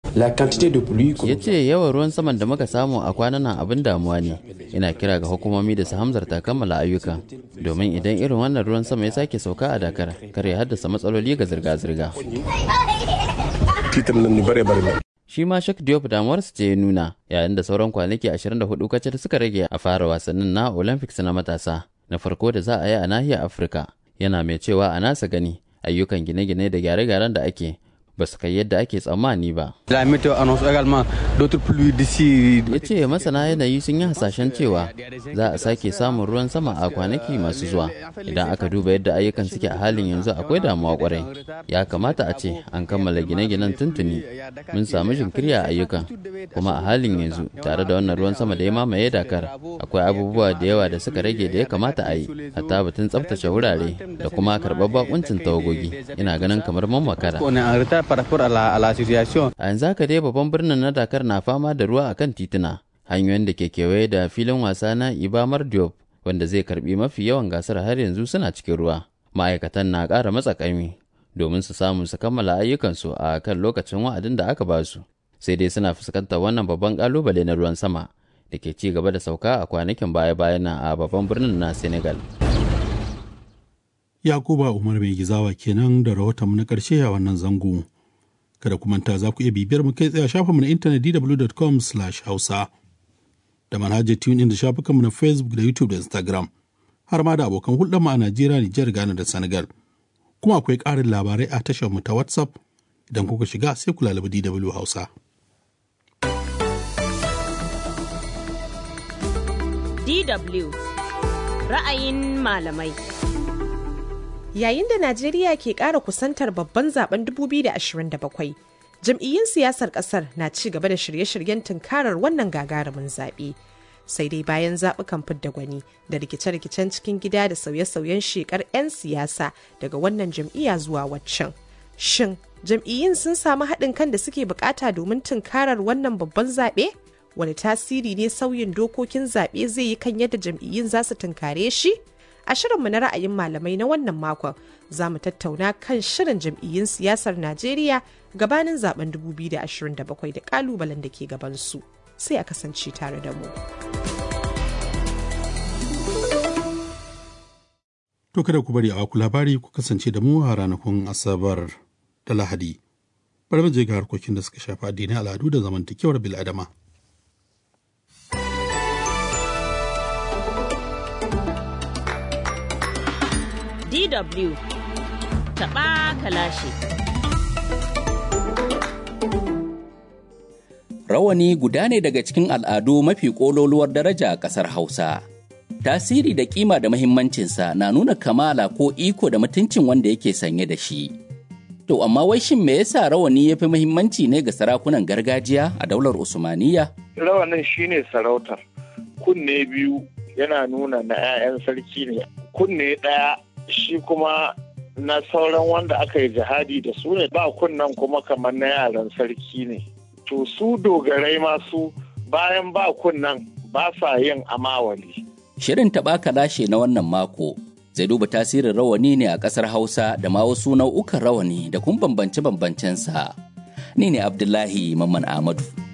La quantité de pluie ya ce yawan ruwan saman da muka samu a kwanan nan abin damuwa ne ina kira ga hukumomi da su hamzarta kammala ayyuka domin idan irin wannan ruwan sama ya sake sauka a dakar kar ya haddasa matsaloli ga zirga-zirga titre nan ni bare bare shi ma Shak Diop damuwarsa ce ya nuna yayin da sauran kwanaki 24 kacal suka rage a fara wasannin na Olympics na matasa na farko da za a yi a nahiyar Afirka yana mai cewa a nasa gani ayyukan gine-gine da gyare-gyaren da ake ba su kai yadda ake tsammani ba. La météo annonce également d'autres pluies d'ici. Ya ce masana yanayi sun yi hasashen cewa za a sake samun ruwan sama a kwanaki masu zuwa. Idan aka duba yadda ayyukan suke a halin yanzu akwai damuwa kwarai. Ya kamata a ce an kammala gine-ginen tuntuni. Mun samu jinkiri a ayyukan. Kuma a halin yanzu tare da wannan ruwan sama da ya mamaye Dakar akwai abubuwa da yawa da suka rage da ya kamata a yi. Hatta batun tsaftace wurare da kuma karɓar bakuncin tawagogi. Ina ganin kamar mun makara. On est en retard par rapport à la, à la situation. A yanzu haka dai babban birnin na Dakar na fama da ruwa akan tituna. Hanyoyin da ke kewaye da filin wasa na Ibamar Diop wanda zai karbi mafi yawan gasar har yanzu suna cikin ruwa. Ma'aikatan na ƙara matsa ƙaimi domin su samu su kammala ayyukansu a kan lokacin wa'adin da aka ba su. Sai dai suna fuskantar wannan babban ƙalubale na ruwan sama da ke ci gaba da sauka a kwanakin baya-bayan nan a babban birnin na Senegal. Yakuba Umar mai gizawa kenan da rahoton na ƙarshe a wannan zango. Kada ku manta za ku iya bibiyar mu kai tsaye a shafinmu na intanet dw.com hausa da manhajar tune da shafukanmu na Facebook da YouTube da Instagram har ma da abokan hulɗar mu a Najeriya, Nijar, Ghana da Senegal. Kuma akwai ƙarin labarai a tashar mu ta WhatsApp idan kuka shiga sai ku lalaba DW Hausa. DW ra'ayin malamai. Yayin da Najeriya ke ƙara kusantar babban zaben 2027, jam'iyyun siyasar ƙasar na ci gaba da shirye-shiryen tunkarar wannan gagarumin zaɓe. Sai dai bayan zaɓukan fidda gwani da rikice-rikicen cikin gida da sauye-sauyen shekar 'yan siyasa daga wannan jam'iyya zuwa waccan. Shin jam'iyyun sun samu haɗin kan da suke bukata domin tunkarar wannan babban zaɓe? Wani tasiri ne sauyin dokokin zaɓe zai yi kan yadda jam'iyyun za su tunkare shi? A shirinmu na ra'ayin malamai na wannan makon za mu tattauna kan shirin jam'iyyun siyasar Najeriya gabanin zaben 2027 da kalubalen da ke gabansu. Sai a kasance tare da mu. To kada ku bari a ku labari ku kasance da mu a ranakun Asabar da Lahadi. Bari mu je ga harkokin da suka shafi addinai al'adu da zamantakewar bil'adama. DW taɓa kalashi. Rawani guda ne daga cikin al'adu mafi ƙololuwar daraja a ƙasar Hausa. Tasiri da kima da mahimmancinsa na nuna kamala ko iko da mutuncin wanda yake sanye da shi. To amma wai shin me yasa rawani ya fi muhimmanci ne ga sarakunan gargajiya a daular Usmaniyya? Rawanin shine sarautar. Kunne biyu yana nuna na 'ya'yan sarki ne. Kunne ɗaya shi kuma na sauran wanda aka yi jihadi da su ne ba kunnan kuma kamar na yaran sarki ne to su dogarai masu bayan ba kunnan ba sa yin amawali Shirin taɓa lashe na wannan mako zai duba tasirin rawani ne a ƙasar Hausa da ma wasu nau'ukan rawani da kun bambance-bambancensa. Ni ne Abdullahi Mamman Ahmadu.